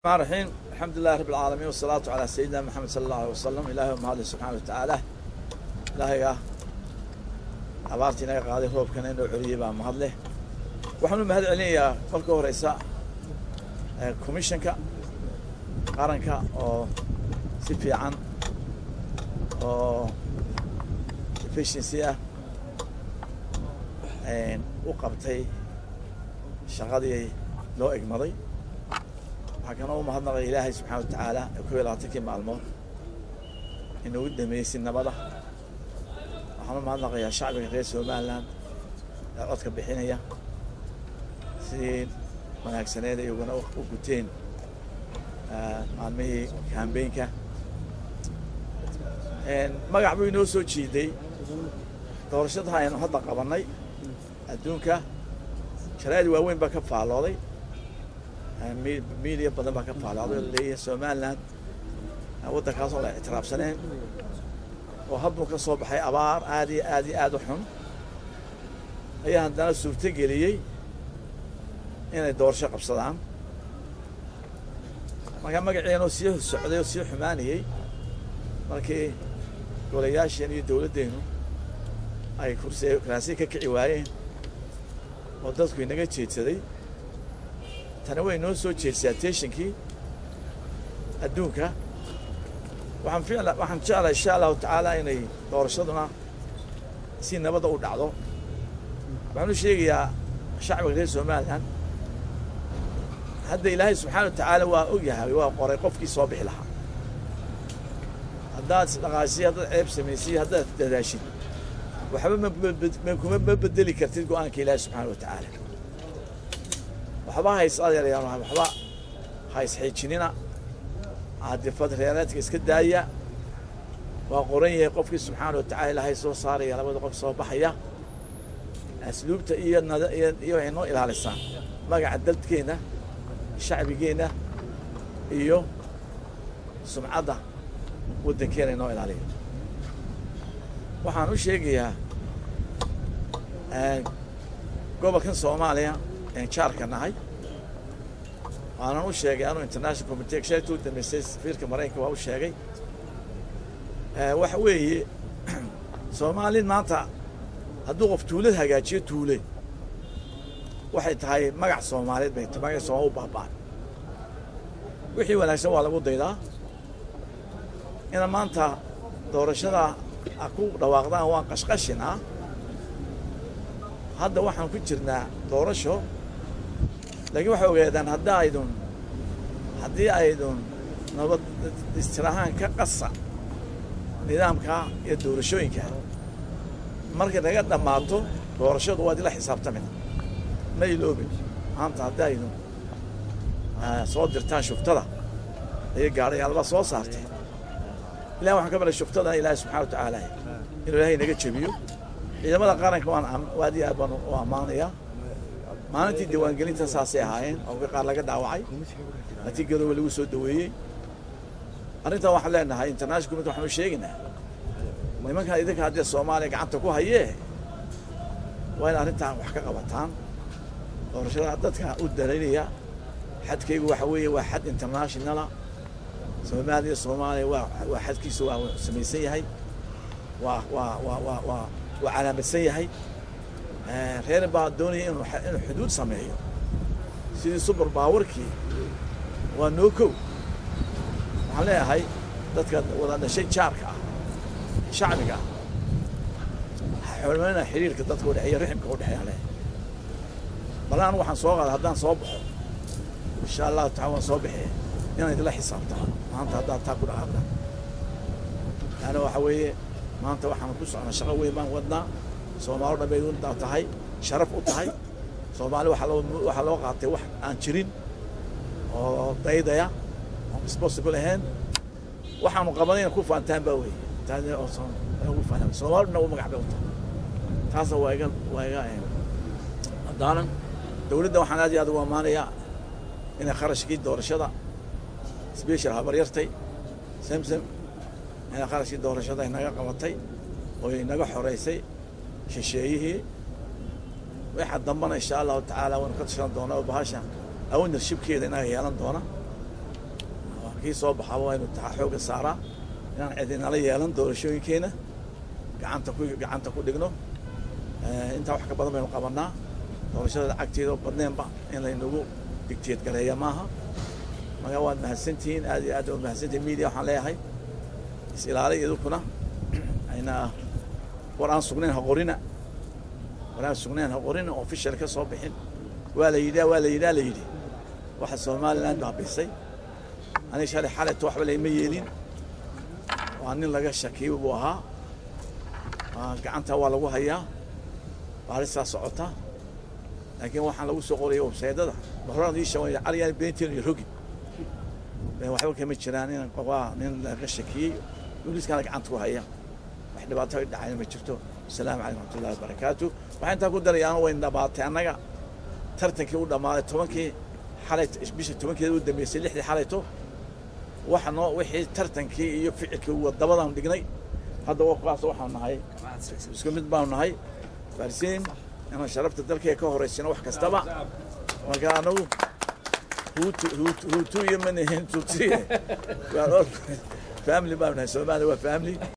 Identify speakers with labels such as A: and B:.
A: الرحمن الرحيم الحمد لله رب العالمين والصلاة على سيدنا محمد صلى الله عليه وسلم إلهي ومهد سبحانه وتعالى إلهي abaartii naga qaaday roobkana inuu celiyey baa mahad leh waxaanu mahad celinayaa kolka horeysa commissionka qaranka oo si fiican oo efficiency ah u qabtay shaqadii loo egmaday waxaa kana u mahadnaqay ilaahay subxana wa tacaala ee kob iyo labaatankii maalmood inugu dhameeyey si nabada waxaan u mahadnaqayaa shacbiga reer somaliland ee codka bixinaya sidii wanaagsaneed iyaguna u guteen maalmihii kambeynka magac buu inoo soo jiiday doorashada aynu hadda qabannay adduunka sharaa'id waaweyn baa ka faallooday media badan baa ka faallooday oo leeyahay somaliland waddankaas oo la ictiraafsaneen oo hadduu ka soo baxay abaar aad iyo aad iyo aad u xun ayaa haddana suurto geliyey inay doorasho qabsadaan markaa magaceenoo sii socday oo sii xumaanayey markii golayaasheen iyo dowladdeennu ay kursi kuraasiya ka kici waayeen oo dadku inaga jeedsaday tani way noo soo jeedsaa teshinkii adduunka waxaan ficla waxaan jeclaa insha allahu tacaala inay doorashaduna si nabadda u dhacdo waxaan u sheegayaa shacbiga reer somaliland hadda ilaahay subxaana wa tacaala waa og yahay waa qoray qofkii soo bixi lahaa haddaad isdhaqaasiy haddaad ceeb samaysay haddaad dadaashid waxba makuma ma bedeli kartid go-aanka ilaahay subxaana wa tacaala waxba hays adeerayaan waxba hays xiijinina caadifad reeraadka iska daaya waa qoran yahay qofkii subxaana wa tacala ilaahay soo saaraya labada qof soo baxaya asluubta iyo iyo waxay noo ilaalisaan magaca dalkeenna shacbigeenna iyo sumcadda waddankeena inoo ilaaliya waxaan u sheegayaa gobolkan soomaaliya een jaarka nahay waanan u sheegay anuu international commitee sheegta u dambeysay safiirka maraykanka waa u sheegay waxa weeye soomaalid maanta hadduu qof tuulad hagaajiyo tuule waxay tahay magac soomaaliyeed bay tahay magac sooma u baaba'an wixii wanaagsan waa lagu daydaa ina maanta doorashada a ku dhawaaqdaan waan qashqashin ah hadda waxaan ku jirnaa doorasho laakiin waxay ogaadaan hadda aydun haddii aydun nabad istirahaan ka qasa nidaamka iyo doorashooyinka markay naga dhammaato doorashadu waad ila xisaabtamina ma iloobin maanta haddii aydun soo dirtaan shuftada iyo gaadhayaalba soo saarteen ilahi waxaan ka baray shuftadana ilaahi subxana wa tacaala inuu ilaahay naga jebiyo ciidamada qaranka waan aad iyo aad baan u ammaanayaa maalintii diiwaangelinta saasay ahaayeen oo qaar laga dhaawacay laatii gadooba lagu soo daweeyey arrintan waxaan leenahay international community waxaan u sheegaynaa nimankan idinka haddii soomaaliya gacanta ku hayee waa in arrintan wax ka qabataan doorashada dadka u dalaynaya xadkaygu waxa weeye waa xad internationala soomaaliya soomaaliya waa waa xadkiisa waa samaysan yahay waa waa waa waa waa waa calaamadsan yahay reer baa doonaya inuu inuu xuduud sameeyo sidii subar baawarkii waa noo kow waxaan leeyahay dadka wada dhashay jaarka ah shacbiga ah xormeynaa xiriirka dadka udhexeeya riximka udhexeeya leeyahay bal anu waxaan soo qaada haddaan soo baxo insha allahu taala waan soo baxee inaan idinla xisaabtamaan maanta haddaad taa ku dhaqaaqdaan yaani waxa weeye maanta waxaan ku socnaa shaqo weyn baan wadnaa soomaalo dhan bay u tahay sharaf u tahay soomaali waxaa loo waxaa loo qaatay wax aan jirin oo daydaya oon responsible ahayn waxaanu qabanayna ku faantaan baa weeye taasna oo ugu faanaa soomaalo dhan u magac bay u tahay taasna waa iga waa iga haddaanan dowladda waxaan aad iyo aad ugu ammaanayaa inay kharashkii doorashada special habaryartay samsam inay kharashkii doorashada inaga qabatay oo inaga xoreysay shisheeyihii waxa dambana insha allahu tacaala waynu ka tashan doonaa oo bahasha ownershipkeeda inaga yeelan doona kii soo baxaba waa inu taxa xoogga saaraa inaan cidinala yeelan doorashooyinkeena gacanta ku gacanta ku dhigno intaa wax ka badan baynu qabanaa doorashada lacagteeda oo badneenba in laynagu digteed gareeya maaha marka waad mahadsantihiin aad iyo aad waad mahadsantihiin media waxaan leeyahay is ilaaliy idinkuna ayna war aan sugnayn ha qorina war aan sugnayn ha qorina oo official ka soo bixin waa la yidhaa waa la yidhaa la yidhi waxa somaliland baabisay aniga shalay xalayto waxba layma yeelin waa nin laga shakiyo buu ahaa gacanta waa lagu hayaa baarisaa socota laakiin waxaan lagu soo qoraya websaydada horaan ii sheegay caliyaan beenteen iyo rogi waxba kama jiraan in waa nin laga shakiyey booliiskana gacanta ku haya wax dhibaato dhacayna ma jirto asalaamu calaykum raxmatullahi wabarakaatu waxaan intaa ku darayaan wayn dhabaatay annaga tartankii u dhammaaday tobankii xalay bisha tobankeeda u dambeysay lixdii xalayto waxa noo wixii tartankii iyo ficilkii wadabadaan dhignay hadda wakaas waxaan nahay isku mid baanu nahay farsiin inaan sharafta dalkayga ka horeysino wax kastaba marka anagu huutu huutu huutu iyo manihin tuti family baanu nahay soomaaliya waa family